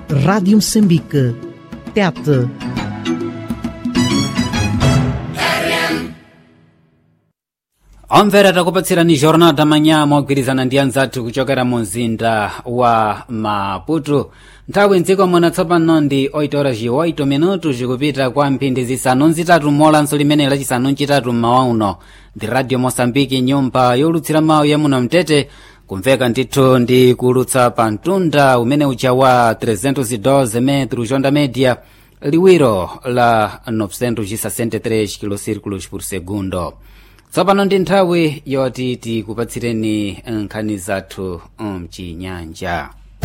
Rádio Moçambique. Tete. omvera takupatsirani jornal tamanya mogwirizana ndi anzathu kuchokera mu mzinda wa maputo nthawi mdziko muno tsopano ndi 8 horas e 8 minuto zikupita kwa mphindi zisanu nzitatu molanso limene lachisanu ncitatu mmawa uno ndi radio mosambiki nyumba yolutsira mawu ya muno mtete kumveka ndithu ndi kulutsa pa mtunda umene uja wa 312 metro jonda media liwiro la 963 kilocirculos por segundo tsopano ndi nthawi yoti tikupatsireni nkhani zathu mchinyanja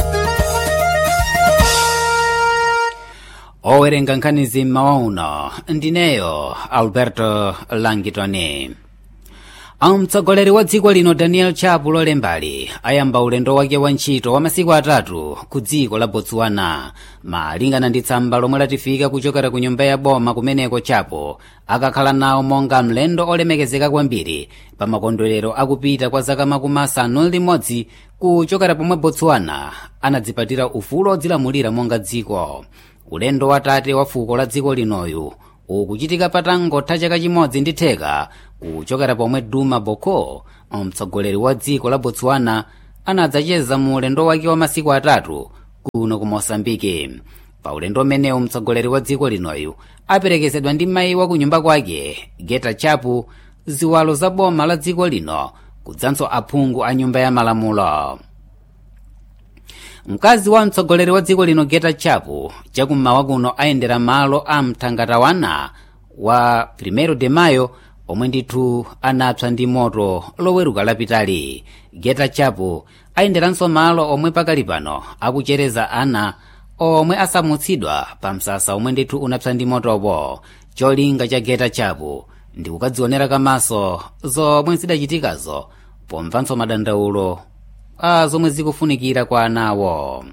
owerenga nkhanizi mmawa uno ndineyo alberto langitoni mtsogoleri wa dziko lino daniel chapo lolembali ayamba ulendo wake wa ntchito wa masiku atatu ku dziko la botswana malingana ndi tsamba lomwe latifika kuchokera ku nyumba ya boma kumeneko chapo akakhala nawo monga mlendo olemekezeka kwambiri pa makondwerero akupita kwa zaka makumi asanu limodzi kuchokera pomwe botswana anadzipatira ufulu odzilamulira monga dziko ulendo watate wa fuko la dziko linoyu ukuchitika patangotha chaka chimodzi ndi theka kuchokera pomwe duma boko mtsogoleri wa dziko la botswana anadzacheza mu ulendo wake wa masiku atatu kuno ku mosambiki pa ulendo umenewu mtsogoleri wa dziko linoyu aperekezedwa ndi mayi wa kunyumba kwake geta chapu ziwalo za boma la dziko lino kudzanso aphungu a nyumba ya malamulo mkazi wa mtsogoleri wa dziko lino geta chapu chakummawa kuno ayendera malo a mthangatawana wa primero de mayo omwe ndithu anapsa ndi moto loweruka lapitali geta chapu ayenderanso malo omwe pakali pano akuchereza ana omwe asamutsidwa pa msasa omwe ndithu unapsa ndi motopo cholinga cha geta chapu ndi kukadzionera kamaso zomwe zidachitikazo pomvanso madandaulo a zomwe zikufunikira kwa anawo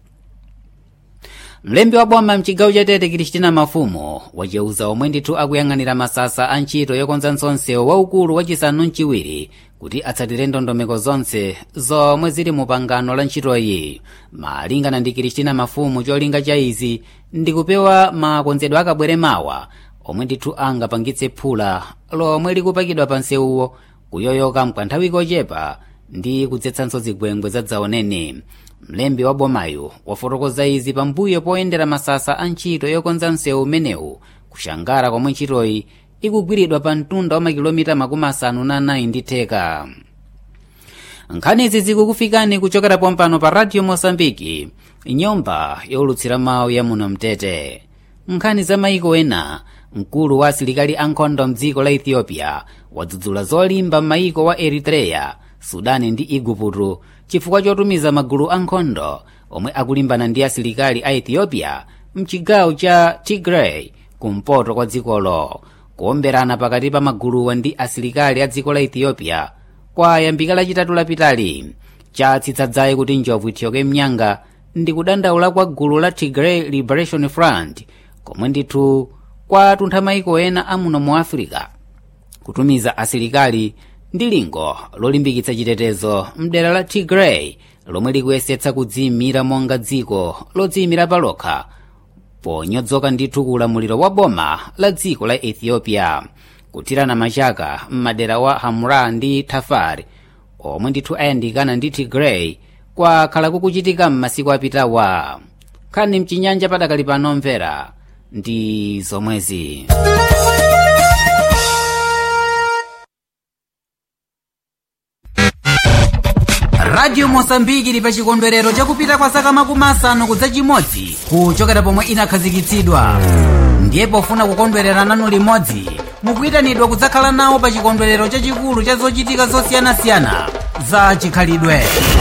mlembi wa boma mchigawo cha tete kristina mafumu wacheuza omwe ndithu akuyang'anira masasa a ntchito yokonza nsonsewo waukulu wachisanu mchiwiri kuti atsatire ndondomeko zonse zomwe zili mu pangano la ntchitoyi malingana ndi kristina mafumu cholinga cha izi ndi kupewa makonzedwe akabwere mawa omwe ndithu angapangitse phula lomwe likupakidwa pa nsewuwo kuyoyoka mkanthawi kochepa ndi kudzetsanso zigwengwe zadzaoneni mlembi wa bomayu wafotokoza izi pambuyo poyendera masasa a ntchito yokonza msewu umenewu kushangara komwe ntchitoyi ikugwiridwa pa mtunda wa makilomita makumi asanu na anayi ndi theka nkhanizi zikukufikani kuchokera pompano pa radio mosambiki nyumba yolutsira mawu ya muno mtete nkhani za maiko ena mkulu wa asilikali ankhondo mdziko la ethiopia wadzudzula zolimba m'mayiko wa eritreya sudani ndi igupto chifukwa chotumiza magulu ankhondo omwe akulimbana ndi asilikali a ethiopia mchigawo cha tigray kumpoto kwa dzikolo kuomberana pakati pa maguluwa ndi asilikali a dziko la ethiopia kwayambika lachitatu lapitali chatsitsadzayi kuti njovu ithyoke mnyanga ndi kudandaula kwa gulu la tigray liberation front komwe ndithu kwatuntha maiko ena amuno mu africa kutumiza asilikali ndi lingo lolimbikitsa chitetezo mdera la tigray lomwe likuyesetsa kudziyimira monga dziko lodziyimira palokha ponyodzoka ndithu kuulamuliro wa boma la dziko la ethiopia kuthirana machaka m'madera wa hamra ndi thafar omwe ndithu ayandikana ndi tigray kwakhala kukuchitika m'masiku apitawa nkhani mchinyanja padakali pano mvera ndi zomwezi radio mosambiki ili pa chikondwerero chakupita kwa zaka makumi asanu kudza chimodzi kuchokera pomwe inakhazikitsidwa ndiye pofuna kukondwerera nanu limodzi mukuyitanidwa kudzakhala nawo pa chikondwerero chachikulu cha zochitika zosiyanasiyana za chikhalidwe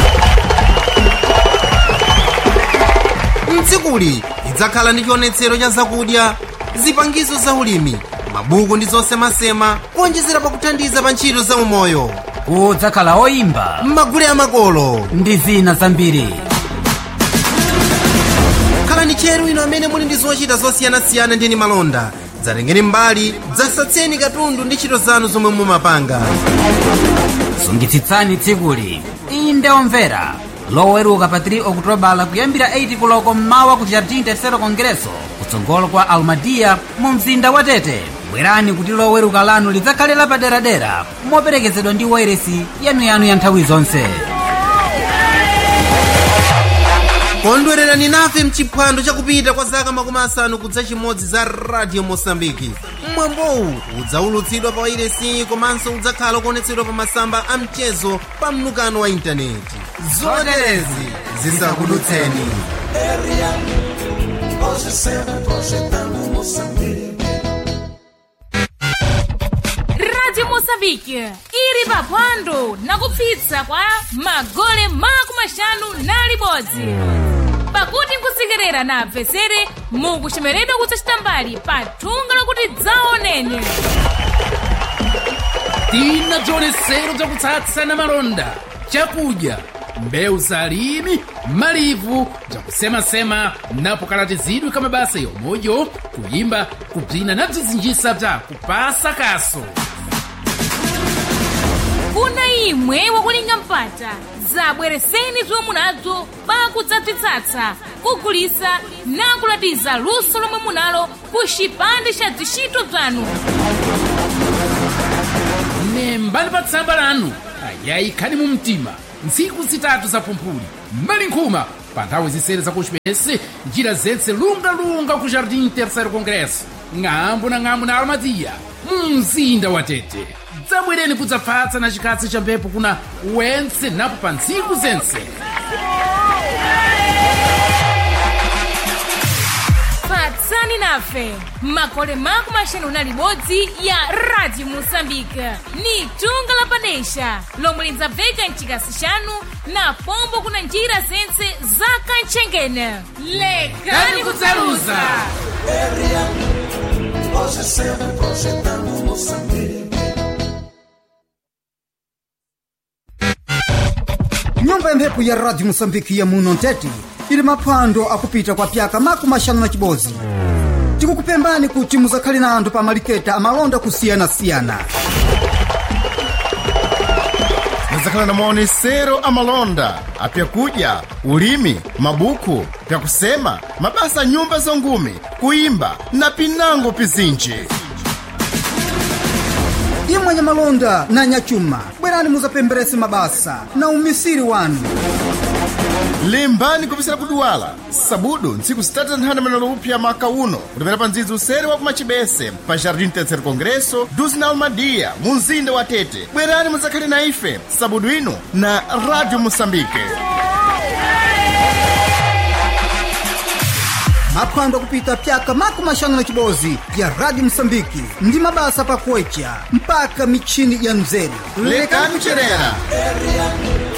mtsikuli lidzakhala ndi chionetsero cha zakudya zipangizo za ulimi mabuku ndi zosemasema kuonjezera pakuthandiza pa ntchito za umoyo kudzakhala oyimba m'magule amakolo ndi zina zambiri khalani tcheru ino amene muli ndi zochita zosiyanasiyana ndi malonda dzatengeni mbali dzasatseni katundu ndi ntchito zanu zomwe mumapanga sungitsitsani tsikuli inde omvera loweruka pa 3 okutobala kuyambira 8 kuloko mmawa ku jardim tercero congresso kutsogolo kwa almadia mu mzinda wa tete bwerani kuti loweruka lanu lidzakhale lapaderadera moperekezedwa ndi wairesi yanuyanu ya nthawi zonse kondwererani nafe mchiphwando chakupita kwa zaka makumi asanu kudza chimodzi za radio mosambiki mwambowu udzaulutsidwa pa wairesi komanso udzakhala kuonetsedwa pa masamba a mchezo pa mnukano wa intaneti zoterezi zisakudutseni radio moçambique ili paphwando nakupsitsa kwa magole makumi maxanu na libodzi pakuti nkusekerera na apesere mukuchemeredwa kudzachita mbali pa thunga lokuti dzaoneni tina bzionetsero bzakutsatsa malonda chakudya mbewu za alimi malivu bzakusemasema napo kalatizidwe ka mabasa yomweyo kuyimba kubzina na bzizinjisa bza kupasa kaso kuna imwe wakulinga mpata zabwereseni zomwe munazo pakudzabzitsatsa kugulisa nakulatiza luso lomwe munalo ku chipande cha zishito bzanu nembani pa tsamba lanu ayayi khani mu mtima ntsiku zitatu za pumphuli mbali nkhuma pa nthawi zisere za kuchipesi njira zentse lungalunga ku jardim terceiro congresso ng'ambo na ng'ambo na almadia mu mzinda wa tete dzabwereni kudzapfatsa na chikatsi cha mphepo kuna wentse napo pa ntsiku zentse patsani nafe makole makumi maxanu na libodzi ya radio moçambique ni thunga la padesha lomwe lidzabveka mchikasi chanu na pombo kuna njira zentse za kantchengene lekani kudzaluza nyumba ya mphepo ya radio moçambike ya muno ntete ili maphwando akupita kwa pyaka makumi maxanu na chibodzi tikukupembani kuti muzakhale na anthu pa maliketa amalonda kusiyanasiyana muzakhala na maonesero amalonda apyakudya ulimi mabuku pyakusema mabasa a nyumba zongume kuyimba na pinango pizinji imwe nyamalonda na nyachuma bwerani muzapemberese mabasa na umisiri wanu limbani kupisira kuduwala sabudu ntsiku zitatu za nthanda manalo upya maka uno kutapera pa ndzidzi usere wa kumachibese pa jardim terceiro congresso duzi na almadia mu mzinda wa tete bwerani muzakhale na ife sabudu ino na radio moçambike maphwando akupita pyaka makumi maxanu na chibodzi ya radio moçambike ndi mabasa pakuwecha mpaka michini ya mzeru lekani kucherera